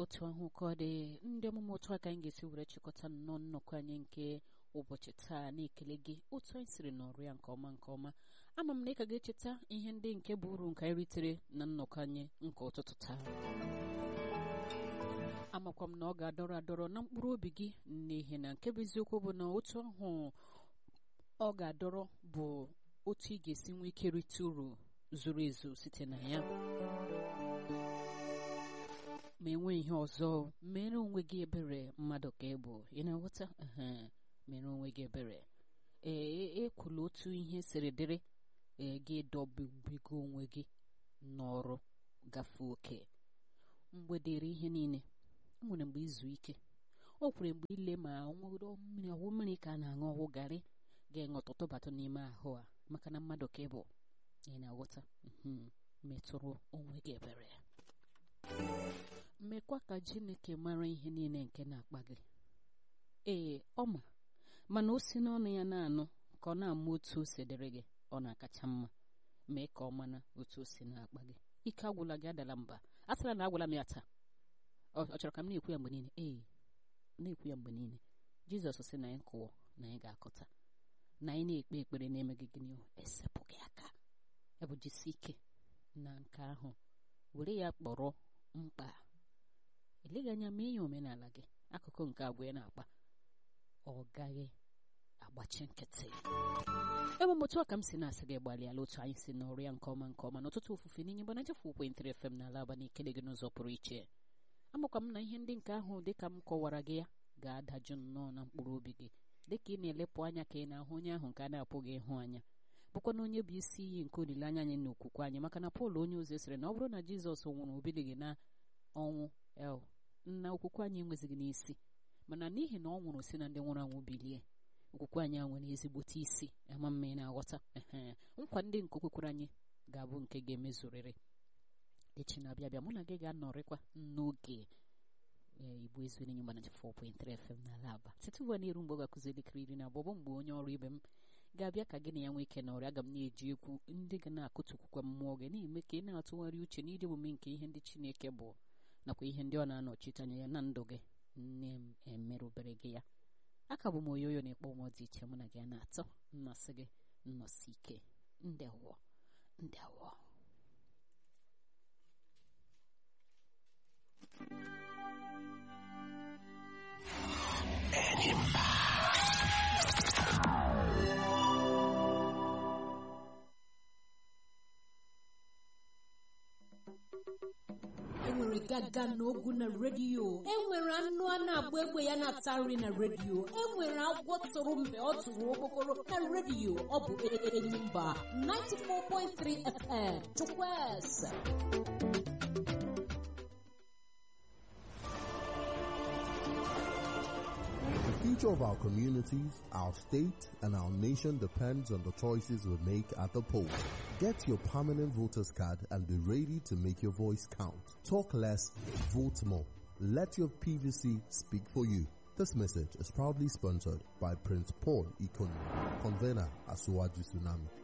otu ahụ ka ọ dị ndị ọmụmụ otu aka anyị ga-esi were chịkọta nnọọ nnọkọ anyị nke ụbọchị taa na-ekele gị otu anyị siri nọrụ ya nke ọma nke ọma ama m na ị ka ga-echeta ihe ndị nke bụ uru nke anyị ritere na nnọkọ anyị nke ụtụtụ taa amakwa m na ọ ga-adọrọ adọrọ na mkpụrụ obi gị n'ihi na nke bụ eziokwu bụ na otu ahụ ọ ga-adọrọ bụ otu ị ga-esi nwee ike rite uru zuru ezu site na ya ma enwe ihe ọzọ mere onwe gị ebere mmadụ ka ị bụ ị na-aghọta mere onwe gị ebere ee ekwula otu ihe siri dịrị ee gị dọbigo onwe gị n'ọrụ gafee oke mgbe dịrị ihe niile o nwere mgbe izu ike o kwere mgbe ile ma ọnwụrụ mmiri ọwụ mmiri ka a na-aṅụ ọwụ garị ga-enwe ọtụtụ batụ n'ime ahụ a maka na mmadụ ka ị bụ ị na-aghọta metụrụ onwe gị ebere mekwa ka Chineke mara ihe niile nke na-akpa gị ee ọ ma mana o si n'ọnụ ya na-anụ ka ọ na-ama otu o si dịrị gị ọ na-akacha mma mee ka ọ mana otu o si na-akpa gị ike agwụla gị adala mba a sịla na agwala m ya taa ọ chọrọ ka m na-ekwu ya mgbe niile ee na-ekwu ya mgbe niile Jizọs sị na anyị kụọ na anyị ga-akọta na anyị na-ekpe ekpere na-emeghị gịnị esepụghị aka ebe jisi ike na nke ahụ were ya kpọrọ mkpa eleghị anya mee ya omenala gị akụkụ nke agwa ya na-akpa ọ gaghị agbachi nkịtị ebe m otu a ka m si na-asị gị gbalịala otu anyị si n'ọrụ ya nke ọma nke ọma n'ọtụtụ ofufe n'inye mgbana jefu ekwentịrị FM n'ala aba na ikele gị n'ụzọ pụrụ iche amakwa m na ihe ndị nke ahụ dịka m kọwara gị ya ga-adajụ nnọọ na mkpụrụ obi gị dịka ị na-elepụ anya ka ị na-ahụ onye ahụ nke a na-apụghị ịhụ anya bụkwa na onye bụ isi iyi nke olileanya anyị na okwukwe anyị maka na Pọl onye ozi sịrị na ọ bụrụ na Jizọs nwụrụ obilighị na ọnwụ el na okwukwe anyị enwezighị n'isi mana n'ihi na ọ nwụrụ si na ndị nwụrụ anwụ bilie okwukwe anyị a nwere ezigbote isi ama mma ị na-aghọta nkwa ndị nke okwekwere anyị ga-abụ nke ga-emezurịrị echi na-abịa abịa mụ na gị ga-anọrịkwa n'oge igbo ezuenyi mgbana 4.3 FM n'ala aba site ugbu a na-eru mgbe ọ ga-akụzi elekere iri na abụọ bụ mgbe onye ọrụ ibe m ga-abịa ka gị na ya nwee ike n'ọrịa aga m na-eji egwu ndị ga na-akụtukwukwa mmụọ gị na-eme ka ị na-atụgharị uche n'ịdị omume nke ihe ndị Chineke bụ nakwa ihe ndị ọ na-anọchite anya ya na ndụ gị nne m emerụbere gị ya aka bụ m oyoyo na-ekpọ ụmụ dị iche mụ na gị a na-atọ nnọsị gị nnọsị ike ndewọ ndewọ enwere gaga n'ogu na redio enwere anụ a na-agba egbe ya na-ata nri na redio enwere agwọ tụrụ mgbe ọ tụrụ okpokoro na redio ọ bụ Enyimba 94.3 FM Chukwueze The future of our communities, our state, and our nation depends on the choices we make at the polls. Get your permanent voter's card and be ready to make your voice count. Talk less, vote more. Let your PVC speak for you. This message is proudly sponsored by Prince Paul Ikonu, convener at Suwaju Tsunami.